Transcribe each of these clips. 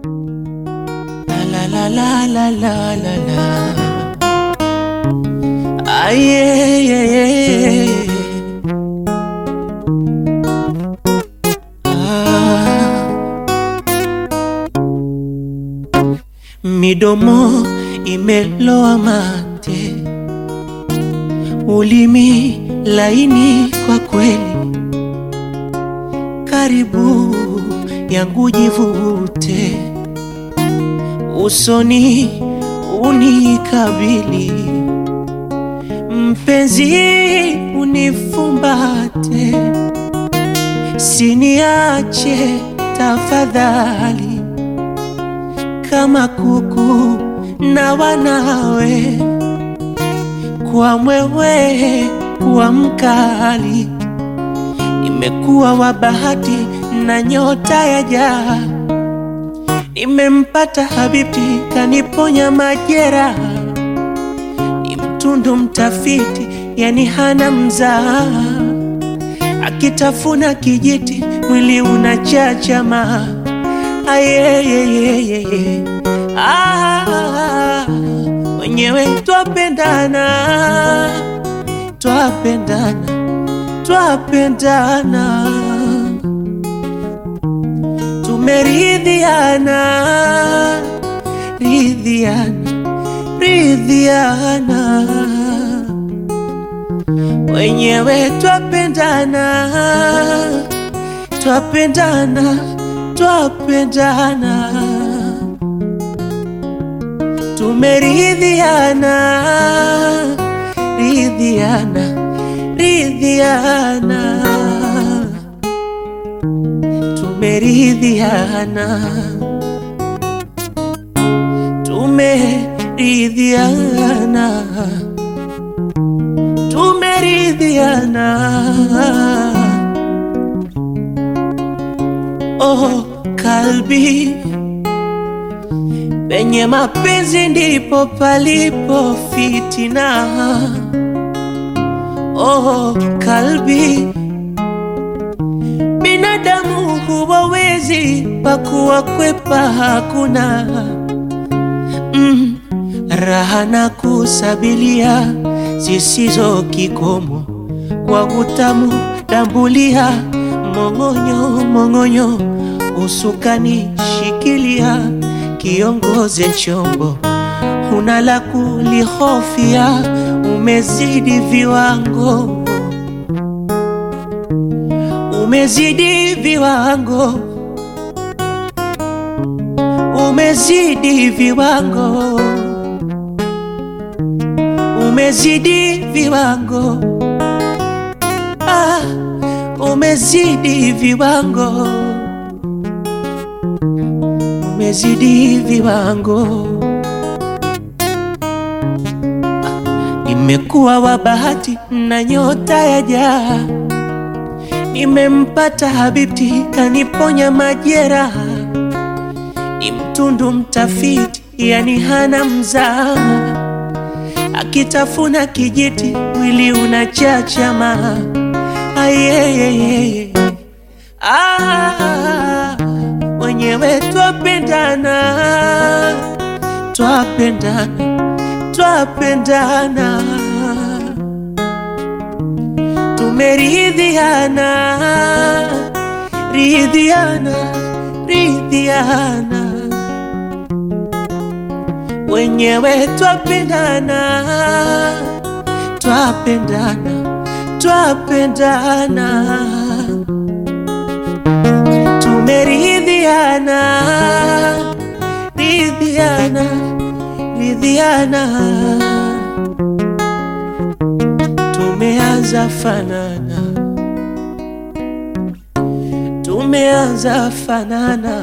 La la la la la la la. Ah, yeah, yeah, yeah. Ah. Midomo imeloa mate, ulimi laini kwa kweli, karibu yangu jivute, usoni unikabili, mpenzi unifumbate, siniache tafadhali, kama kuku na wanawe, kwa mwewe kuwa mkali, nimekuwa wa bahati na nyota ya jaa, nimempata habibti kaniponya majeraha, ni mtundu mtafiti, yani hana mzaa, akitafuna kijiti mwili unachachama. Ayeyeyeye, ah, wenyewe twapendana, twapendana, twapendana, tumeridhiana, ridhiana, ridhiana, wenyewe twapendana, twapendana, twapendana, tumeridhiana, ridhiana, ridhiana, tumeridhiana, tumeridhiana, tumeridhiana. Oh, kalbi, penye mapenzi ndipo palipo fitina. Oh, kalbi, binadamu huwawezi pakuwa kwepa hakuna mm, raha na kusabilia zisizo kikomo kwa utamu dambulia mong'onyo mong'onyo usukani shikilia kiongoze chombo huna la kulihofia umezidi viwango umezidi viwango umezidi viwango umezidi viwango ah, umezidi viwango umezidi viwango nimekuwa wa bahati na nyota ya jaa nimempata habibti kaniponya majeraha ni mtundu mtafiti yani hana mzaa akitafuna kijiti mwili unachachama ayeyeye ah, wenyewe twapendana twapendana twapendana tumeridhiana ridhiana ridhiana wenyewe twapendana twapendana twapendana tumeridhiana ridhiana ridhiana tumeanza fanana tumeanza fanana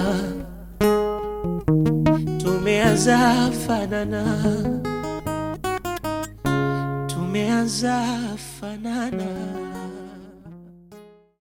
tumeanza fanana tumeanza fanana